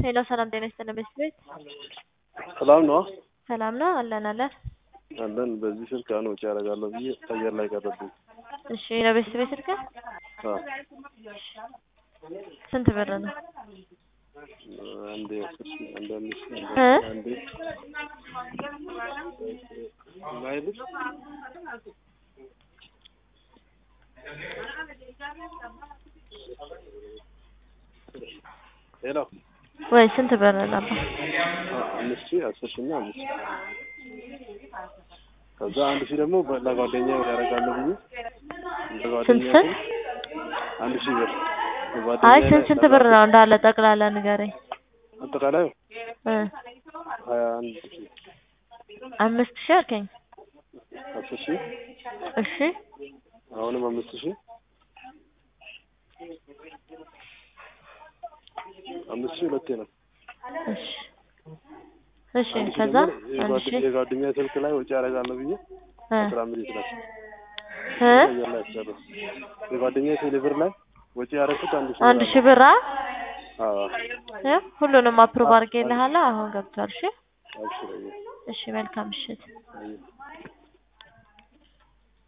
ሄሎ ሰላም ጤና ይስጥልን ቤት ቤት ሰላም ነው ሰላም ነው አለን አለን አለን። በዚህ ስልክ አሁን ወጪ ያደርጋለሁ ብዬ አየር ላይ ቀረብኝ። እሺ ለቤት ቤት ስልክ አዎ ስንት ብር ነው አንዴ አስር ሺህ አንዴ አምስት ሺህ እ? አንዴ ማይልሽ ሄሎ ወይ ስንት ብር ነው አምስት ሺህ አስር ሺህ እና አምስት ሺህ ከዛ አንድ ሺህ ደግሞ ለጓደኛ ያደርጋለሁ ብዬ ለጓደኛ ስንት ስንት አንድ ሺህ ብር አይ ለጓደኛዬ ስንት ስንት ብር ነው እንዳለ ጠቅላላ ንገረኝ አጠቃላይ እ ሀያ አንድ ሺህ አምስት ሺህ አልከኝ አስር ሺህ እሺ አሁንም አምስት ሺህ አምስት ሺህ ሁለቴ ነው። እሺ እሺ አንድ ሺህ ከዛ ደግሞ አንድ የጓደ- ሺህ የጓደኛ ስልክ ላይ ወጪ ያደርጋለሁ ብዬ እ አስራ አምስት ነው እ አየር ላይ ያስጨረስ የጓደኛ ቴሌብር ላይ ወጪ ያደረኩት አንድ ሺህ አንድ ብር ሺህ ብር አ አዎ እ ሁሉንም አፕሩቭ አድርጌልሃለሁ አሁን ገብቷል እሺ አብሽር አየህ እሺ መልካም ምሽት አየህ